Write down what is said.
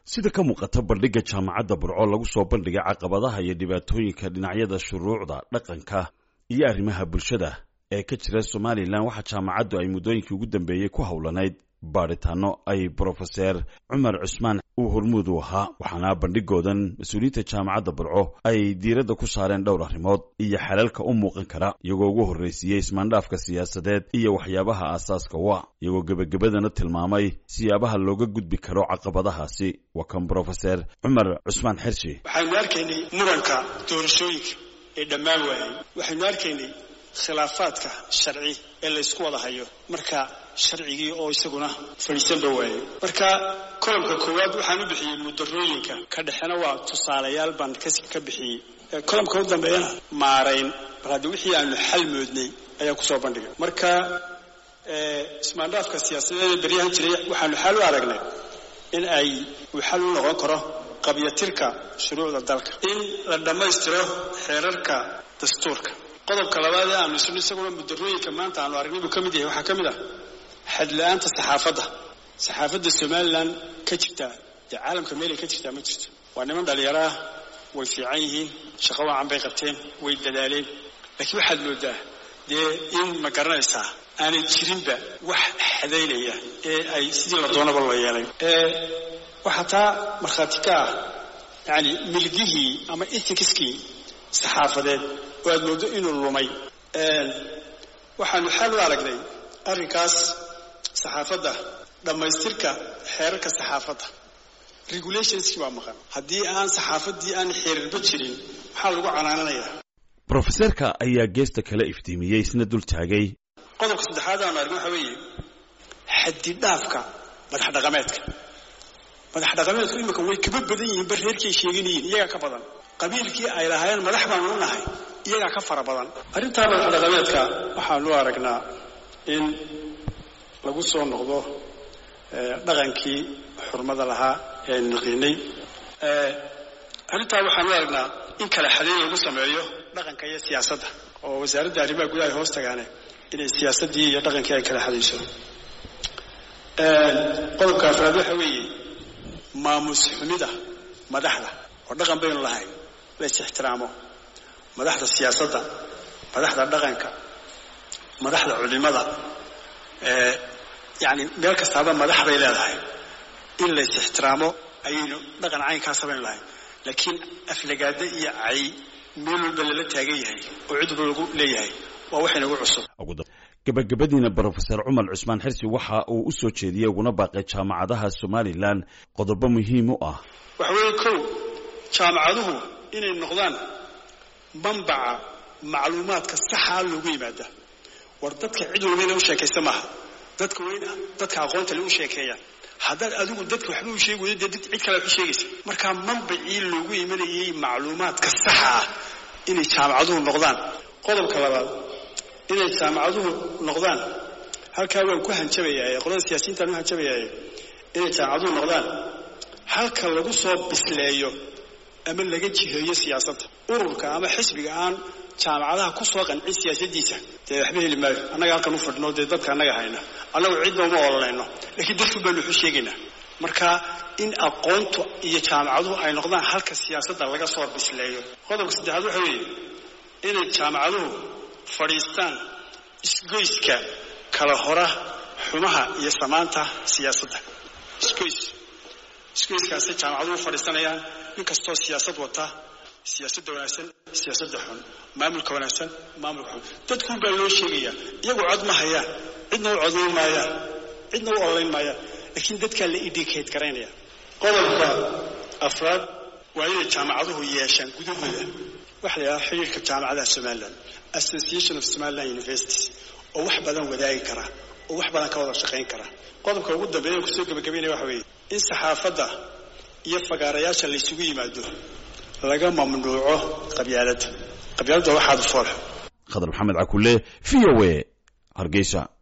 sida ka muuqata bandhigga jaamacadda burco lagu soo bandhigay caqabadaha iyo dhibaatooyinka dhinacyada shuruucda dhaqanka iyo arrimaha bulshada ee ka jira somalilan waxaa jaamacaddu ay muddooyinkii ugu dambeeyey ku howlanayd baadhitaano ay brofeser cumar cusmaan uu hormuud u ahaa waxaana bandhigoodan mas-uuliyiinta jaamacadda burco ay diiradda ku saareen dhowr arrimood iyo xalalka u muuqan kara iyagoo ugu horraysiiyey ismaandhaafka siyaasadeed iyo waxyaabaha aasaaska u ah iyagoo gebagabadana tilmaamay siyaabaha looga gudbi karo caqabadahaasi waa kan brofeser cumar cusmaan xershi waxaynu arkaynay muranka doorashooyinka ee dhammaan waayay waxaynu arkaynay khilaafaadka sharci ee laysku wada hayo marka sharcigii oo isaguna fadhiisanba waayay marka kolomka koowaad waxaan u bixiyey mudarooyinka ka dhexena waa tusaalayaal baan ka bixiyey kolomka u dambeeyana maarayn bal haddi wixii aanu xal moodnay ayaa kusoo bandhigay marka ismaandhaafka siyaasadeeda beryahan jiray waxaanu xal u aragnay in ay uu xal u noqon karo qabyatirka shuruucda dalka in la dhammaystiro xeerarka dastuurka qodobka labaad ee aanu isno isaguna mudarooyinka maanta aanu aragnay buu ka mid yahay waxaa ka mid ah xadla-aanta saxaafadda saxaafadda somalilan ka jirtaa dee caalamka meelay ka jirtaa ma jirto waa niman dhalinyaro ah way fiican yihiin shaqo wacan bay qabteen way dadaaleen laakiin waxaad moodaa dee in ma garanaysaa aanay jirinba wax xadaynaya ee ay sidii la doonaba loo yeelay waxaa taa markhaati ka ah yani milgihii ama ethicskii saxaafadeed oo aad mooddo inuu lumay waxaanu xal u aragnay arrinkaas saxaafadda dhammaystirka xeerarka saxaafadda regulationskii baa maqan haddii aan saxaafaddii aan xeerarba jirin maxaa lagu canaananayaa brofeserka ayaa geesta kale iftiimiyey isna dul taagay qodobka saddexaad aanu argin waxaa weeye xadidhaafka madax dhaqameedka madax dhaqameedku imika way kaba badan yihiin bar reerkay sheeganayihin iyagaa ka badan qabiilkii ay lahaayeen madax baanu u nahay iyagaa ka fara badan arrintaa madax dhaqameedka waxaanu aragnaa in lagu soo noqdo dhaqankii xurmada lahaa ee aynu naqiinay arrintaa waxaanu aragnaa in kala xadayn lagu sameeyo dhaqanka iyo siyaasadda oo wasaaradda arrimaha gudaha ay hoos tagaane inay siyaasaddii iyo dhaqankii ay kala xadayso qodobka afraad waxa weeye maamus xumida madaxda oo dhaqan baynu lahayn la is ixtiraamo madaxda siyaasadda madaxda dhaqanka madaxda culimada yani meel kastaaba madax bay leedahay in lays ixtiraamo ayaynu dhaqan caynkaasa baynu lahayn laakiin aflagaada iyo cay meel walba lala taagan yahay oo cid walba lagu leeyahay waa waxaynagu cusub gabagabadiina brofeser cumar cusmaan xirsi waxa uu u soo jeediyey uguna baaqay jaamacadaha somalilan qodobo muhiim u ah waxa weeye kow jaamacaduhu inay noqdaan manbaca macluumaadka saxaa loogu yimaada war dadka cid walba ina u sheekaysta maaha dadka waa in dadka aqoonta le u sheekeeyaan haddaad adigu dadka waxba u sheegi weydo dee cid kale wax u sheegaysa markaa manbacii loogu imanayay macluumaadka saxa ah inay jaamacaduhu noqdaan qodobka labaad inay jaamacaduhu noqdaan halkaa waan ku hanjabayaa qolada siyaasiyiintaan u hanjabayaa inay jaamacaduhu noqdaan halka lagu soo bisleeyo ama laga jiheeyo siyaasadda ururka ama xisbiga aan jaamacadaha ku soo qancin siyaasaddiisa dee waxba heli maayo annaga halkan u fadhino dee dadka annaga hayna annagu cidna uma ololayno laakiin dadku baanu waxu sheegaynaa marka in aqoontu iyo jaamacaduhu ay noqdaan halka siyaasadda laga soo bisleeyo qodobka saddexaad waxa weeye inay jaamacaduhu fadhiistaan isgoyska kala hora xumaha iyo samaanta siyaasadda isgoys isgoyskaasay jaamacaduhu fadhiisanayaan nin kastoo siyaasad wata siyaasadda wanaagsan siyaasadda xun maamulka wanaagsan maamulka xun dadkuun baa loo sheegayaa iyagu cod ma hayaan cidna u codayn maayaan cidna u ololayn maayaan laakiin dadkaa la indicate garaynaya qodobka afraad waa inay jaamacaduhu yeeshaan gudahooda waxa la yidhaha xiriirka jaamacadaha somalilan association of somaliland universities oo wax badan wadaagi kara oo wax badan ka wada shaqayn kara qodobka ugu dambeeya kusoo gebagabaynaya waxa weeye in saxaafadda iyo fagaarayaasha laysugu yimaado laga mamnuuco qabyaaladda qabyaaladda waxaad foolxo khadar maxamed cakule v o a hargeysa